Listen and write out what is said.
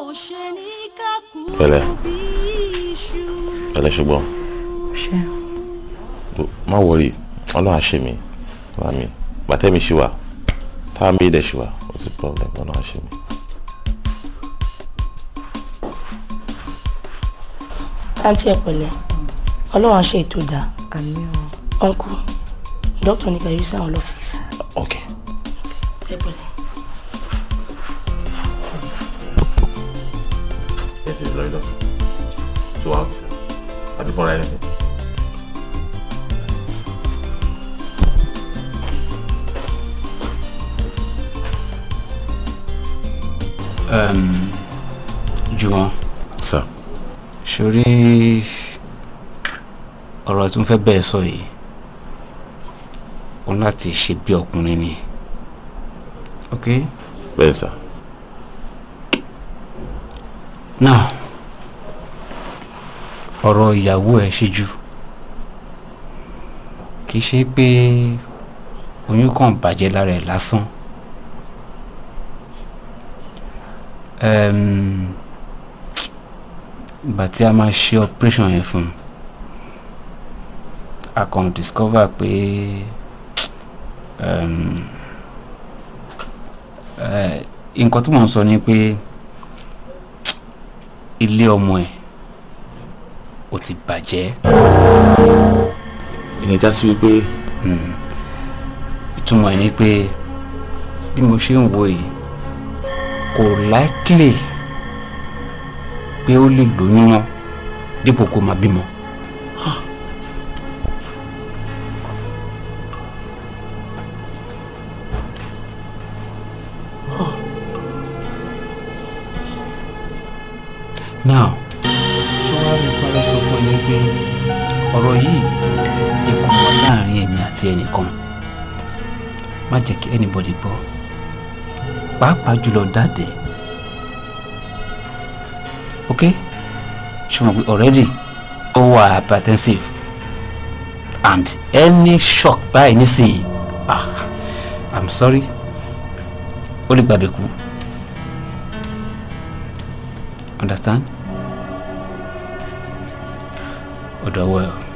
pẹ̀lẹ́ pẹ̀lẹ́ ṣùgbọ́n ṣe má wọrí Ọlọ́run á ṣe mí wá mi bàtẹ́mi ṣì wà táwọn mi dẹ̀ ṣì wà ó ti problem Ọlọ́run á ṣe mí. àǹtí ẹ pẹ̀lẹ́ ọlọ́run á ṣe ètò dáa àmì ọ ọ̀nkù dókítà ní ká yọrí sí àwọn lọ́fíìsì ok ẹ pẹ̀lẹ́. yes it's very doctor so how àbí fúnra ẹni. Um, Jùwọ́n sir sórí ọ̀rọ̀ tí mo fẹ́ bẹ́ẹ̀ sọ yìí o ní láti ṣe bí ọkùnrin ni ok bẹ́ẹ̀ sir now ọ̀rọ̀ ìyàwó ẹ̀ ṣíjú kì í ṣe pé oyún kan bàjẹ́ lára ẹ̀ lásán um, ìgbà tí a máa ṣe operation yẹn fún un a kàn discover pé um, eh, nǹkan tí mò ń sọ ni pé ilé ọmọ ẹ̀ ó ti bàjẹ́ ìyẹn já sí wípé mm, ìtumọ̀ ẹ̀ ni pé bí mo ṣe ń wo yìí kò likely pé ó lè lóyún mọ́ dípò kó máa bímọ. now ṣé wàá rí tí wọ́n lọ sọ fún ẹ ní pé ọ̀rọ̀ yìí jẹ́ kó mọ láàrin èmi àti ẹnìkan má jẹ́ kí anybody gbọ́ pàápàá jùlọ dáàdì ok ṣùgbọ́n pé already ó wà hypertensive and any shock báyìí nísìnyí ah i'm sorry ó lè gbàgbé kú understand? ọ̀dọ̀ wẹ̀ ọ́.